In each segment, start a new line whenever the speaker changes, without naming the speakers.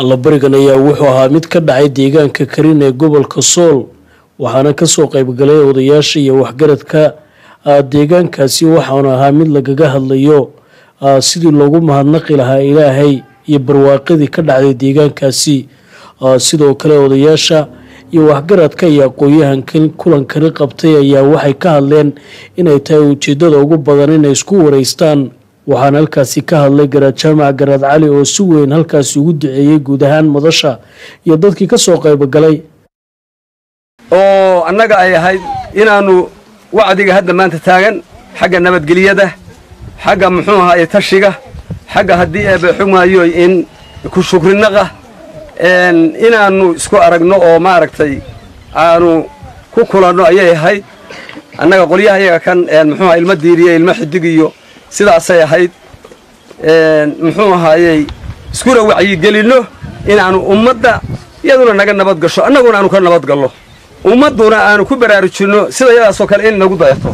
allabarigan ayaa wuxuu ahaa mid ka dhacay deegaanka karin ee gobolka sool waxaana kasoo qaybgalay odayaasha iyo waxgaradka deegaankaasi waxaana ahaa mid lagaga hadlayo sidii loogu mahadnaqi lahaa ilaahay iyo barwaaqadii ka dhacday deegaankaasi sidoo kale odayaasha iyo waxgaradka iyo aqoon-yahankan kulankani qabtay ayaa waxay ka hadleen inay tahay ujeedada ugu badan inay isku wareystaan waxaana halkaasi ka hadlay garaad jaamac garaad cali oo si weyn halkaasi ugu duceeyey guud ahaan madasha iyo dadkii kasoo qaybogalay
oo annaga ay ahayd inaannu wacdiga hadda maanta taagan xagga nabadgelyada xagga muxuu ahaye tashiga xagga haddii eebe xugmaayo in ku shukrinaqa inaannu isku aragno oo maaragtay aanu ku kulanno ayay ahayd annaga qolyaha iyaga kan muxuuaha ilmo diiriye ilmo xidig iyo sidaasay ahayd muxuu ahaayey iskuna wacyigelinno inaannu ummadda iyaduna naga nabad gasho annaguna aanu ka nabad gallo ummadduna aanu ku baraarujinno sida yadaasoo kale in nagu dayato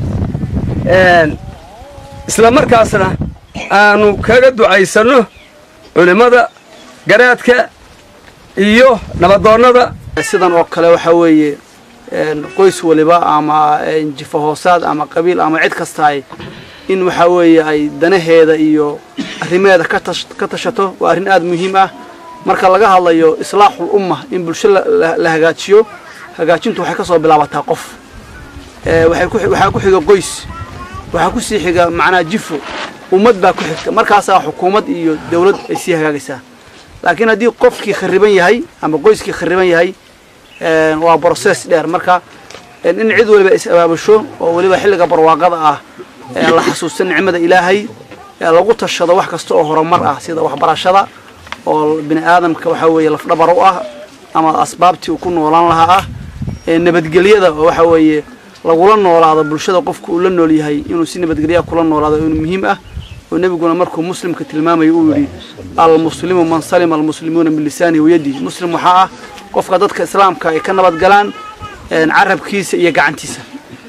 isla markaasna aanu kaga ducaysanno culimmada garaadka iyo nabadoonnada
sidan oo kale waxaa weeye qoys waliba ama jifa hoosaad ama qabiil ama cid kastaay in waxaa weeye ay danaheeda iyo arrimaheeda ka tashato waa arrin aada muhiim ah marka laga hadlayo islaaxul umma in bulsho la hagaajiyo hagaajintu waxay ka soo bilaabataa qof waxaa ku xiga qoys waxaa ku sii xiga macnaa jifo ummad baa ku xigta markaasaa xukuumad iyo dawlad ay sii hagaagaysaa laakiin haddii qofkii khariban yahay ama qoyskii khariban yahay waa brocess dheer marka in cid waliba is abaabusho oo weliba xilliga barwaaqada ah la xasuusta nicmada ilaahay lagu tashado wax kasta oo horumar ah sida waxbarashada oo bini aadamka waxaa weeye lafdhabar u ah ama asbaabtii uu ku noolaan lahaa ah nabadgelyada oo waxaa weeye lagula noolaado bulshada qofku uu la nool yahay inuu si nabadgelyaa kula noolaado inuu muhiim ah oo nebiguna markuu muslimka tilmaamayo uu yidhi almuslimu man salima almuslimuuna min lisaanihi wayadihi muslim waxaa ah qofka dadka islaamka ay ka nabad galaan carabkiisa iyo gacantiisa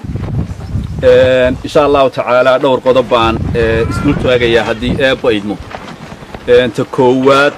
insha allahu tacaalaa dhowr qodob baan isdul taagayaa haddii eebba idmo ta koowaad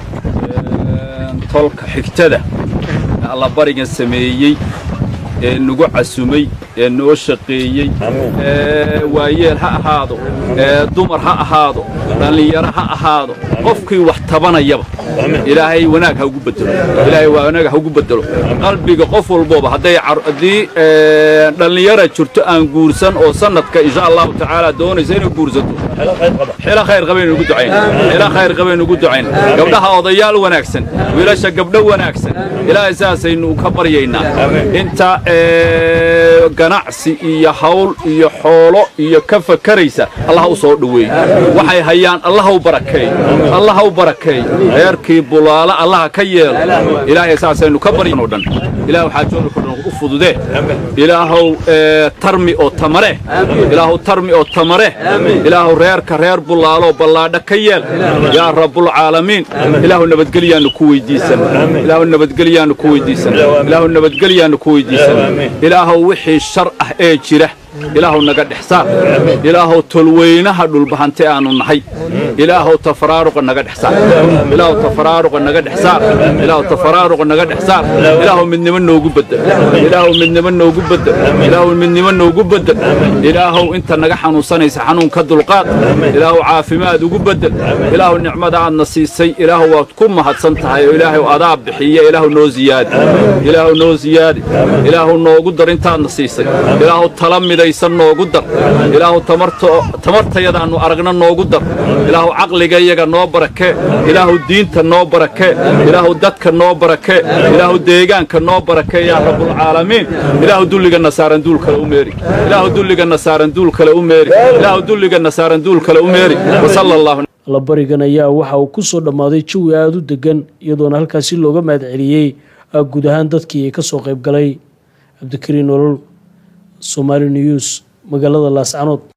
tolka xigtada allabarigan sameeyey ee nagu casumay ee noo shaqeeyey waayeel ha ahaado dumar ha ahaado dhallinyaro ha ahaado qofkii wax tabanayaba ilaahay wanaag ha ugu bedelo ilaahay wanaag ha ugu bedelo qalbiga qof walbooba hadday haddii dhallinyara jirto aan guursan oo sanadka insha allahu tacaala doonaysa inay guursato xilo khayr qabaynu ugu ducayn xilo khayr qabaynu ugu ducayn gabdhaha odayaal wanaagsan wiilasha gabdho wanaagsan ilaahay saasaynu ka baryaynaa inta ganacsi iyo hawl iyo xoolo iyo ka fakaraysa allaha u soo dhoweey waxay hayaan allaha u barakeey allaha u barakeey reerkii bulaalo allaha ka yeelo ilaahay saasaynu ka baryanoo dhan ilaahu xaajoodka dhan u fududee ilaahow tarmi oo tamare ilaahow tarmi oo tamare ilaahow reerka reer bulaalo ballaadha ka yeel yaa rabbulcaalamiin ilaahu nabadgelyaannu ku weydiisan ilaahu nabadgelyaannu ku weydiisan ilaahu nabadgelyaannu ku weydiisan ilaahow wixii shar ah ee jira ilaahow naga dhex saar ilaahow tolweynaha dhulbahante aanu nahay ilaahow tafaraaruqa naga dhex saar ilaahow tafaraaruqa naga dhex saar ilaahow tafaraaruqa naga dhex saar ilaahow midnimo noogu bedel ilaahow midnimo noogu bedel ilaahow midnimo noogu bedel ilaahow inta naga xanuunsanaysa xanuun ka dulqaad ilaahow caafimaad ugu bedel ilaahow nicmada aadna siisay ilaahow waad ku mahadsan tahay oo ilaahow adaa bixiya ilaahow noo ziyaadi ilaahow noo ziyaadi ilaahow noogu dar intaadna siisay ilaahow tala midaysan noogu dar ilaahow tamartayadaannu aragna noogu dar ilaahow caqligayaga noo barakee ilaahow diinta noo barakee ilaahow dadka noo barakee ilaahow deegaanka noo barakee yaa rabbulcaalamiin ilaahow dulligana saaran duul kale u meeri ilaahow dulligana saaran duul kale u meeri ilaahow dulligana saaran duul kale u meeri wasala allahu
allabarigan ayaa waxa uu ku soo dhammaaday jawi aada u degan iyadoona halkaasi looga mahad celiyey guud ahaan dadkii ay ka soo qayb galay cabdikariin nolol somaali news magaalada laascanood